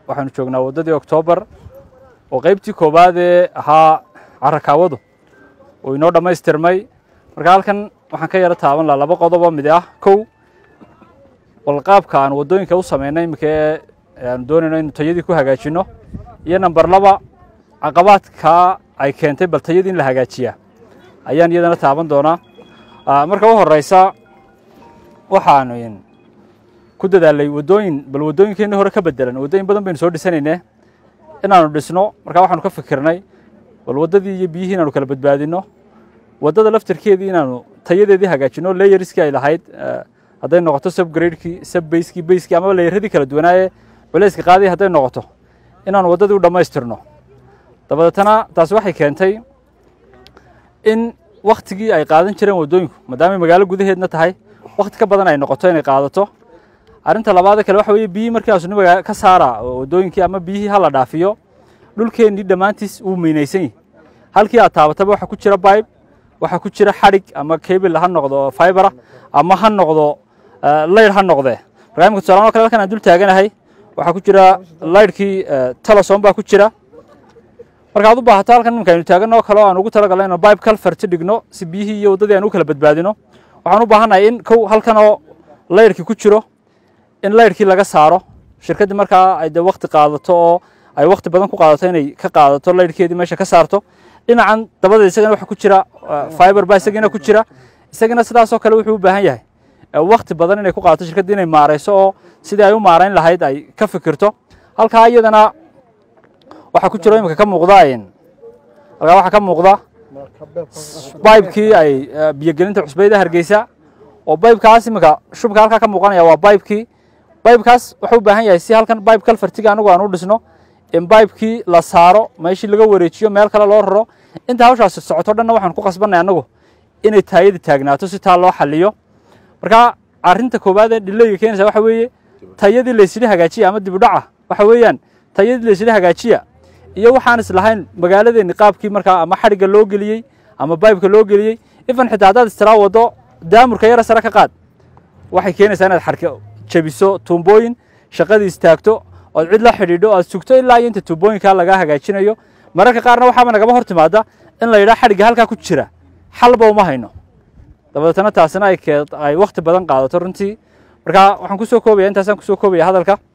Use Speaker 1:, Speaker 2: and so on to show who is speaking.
Speaker 1: waxaanu joognaa waddadii oktoobar oo qaybtii koowaad ee ahaa carakaawadu uu inoo dhammaystirmay marka halkan waxaan ka yaro taaban laha laba qodobo mid ah kow walqaabka aan waddooyinka u samaynay iminka ee aanu doonayno inu tayadii ku hagaajinno iyo namber laba caqabaadkaa ay keentay bal tayadii in la hagaajiyaa ayaan iyadana taaban doonaa marka u horeysa waxaanu ku dadaalay waddooyin bal waddooyinkeenii hore ka bedelan waddooyin badan baynu soo dhisanaynee inaanu dhisno markaa waxaanu ka fikirnay bal waddadii iyo biyihii inaanu kala badbaadinno waddada laftirkeedii inaanu tayadeedii hagaajinno layeriskii ay lahayd hadday noqoto subgradekii subbeyskii beyskii amaba layeradii kala duwanaaye culayska qaadii hadday noqoto inaanu waddadii u dhammaystirno dabadeetana taasi waxay keentay in wakhtigii ay qaadan jireen waddooyinku maadaamay magaalo gudaheedna tahay wakhti ka badan ay noqoto inay qaadato arrinta labaada kale waxa weeye biyihii markii aasuni magaa ka saara waddooyinkii ama biyihii ha la dhaafiyo dhulkeennii dhammaantiis wuu miinaysan yahi halkii aad taabataba waxaa ku jira bayb waxaa ku jira xadhig ama kebil ha noqdo fibera ama ha noqdo layr ha noqdee markaa imika tusalaan o kale halkan aan dul taaganahay waxaa ku jira layrhkii teleson baa ku jira markaad u baahato halkan iminka aynu taaganno kale oo aan ugu talagalnay ino bibe calferti dhigno si biyihii iyo waddadii aan u kala badbaadino waxaan u baahannahay in kow halkan oo layrkii ku jiro in layrkii laga saaro shirkaddii markaa ay dee wakti qaadato oo ay wakti badan ku qaadato inay ka qaadato layrhkeedii meesha ka saarto dhinacan dabadeed isagana waxa ku jira fiber baa isagiina ku jira isagana sidaasoo kale wuxuu u baahan yahay wakti badan inay ku qaadato shirkaddii inay maarayso oo sidii ay u maarayn lahayd ay ka fikirto halkaa iyadana waxaa ku jiro iminka ka muuqda halkaa waxaa ka muuqda baybkii ay biyogelinta cusbayda hargeysa oo baybkaas iminka shubka halkaa ka muuqanaya waa baybkii baybkaas wuxuu u baahan yahay si halkan bayb kalfartiga anagu aan u dhisno in baybkii la saaro meeshii laga wareejiyo meel kale loo raro inta hawshaasi socoto dhanna waxaan ku qasbanay annagu inay taayadii taagnaato si taa loo xaliyo marka arrinta koowaad ee dhilayga keenaysa waxa weeye tayadii laysla hagaajiya ama dibudhaca waxa weeyaan tayadii laysla hagaajiya iyo waxaan islahayn magaaladeenni qaabkii markaa ama xadhigga loo geliyey ama baybka loo geliyey ifan xitaa haddaad istiraa waddo daamurka yara sare ka qaad waxay keenaysaa inaad xarka jabiso tuumbooyin shaqadii istaagto ood cid la xidhiidho oad sugto ilaa iyo inta tuubooyinkaa lagaa hagaajinayo mararka qaarna waxaaba nagama hor timaada in la yidhaha xadhigga halkaa ku jira xalba uma hayno dabadeetana taasina ay wakti badan qaadato runtii marka waxaan kusoo koobaya intaasaan kusoo koobaya hadalka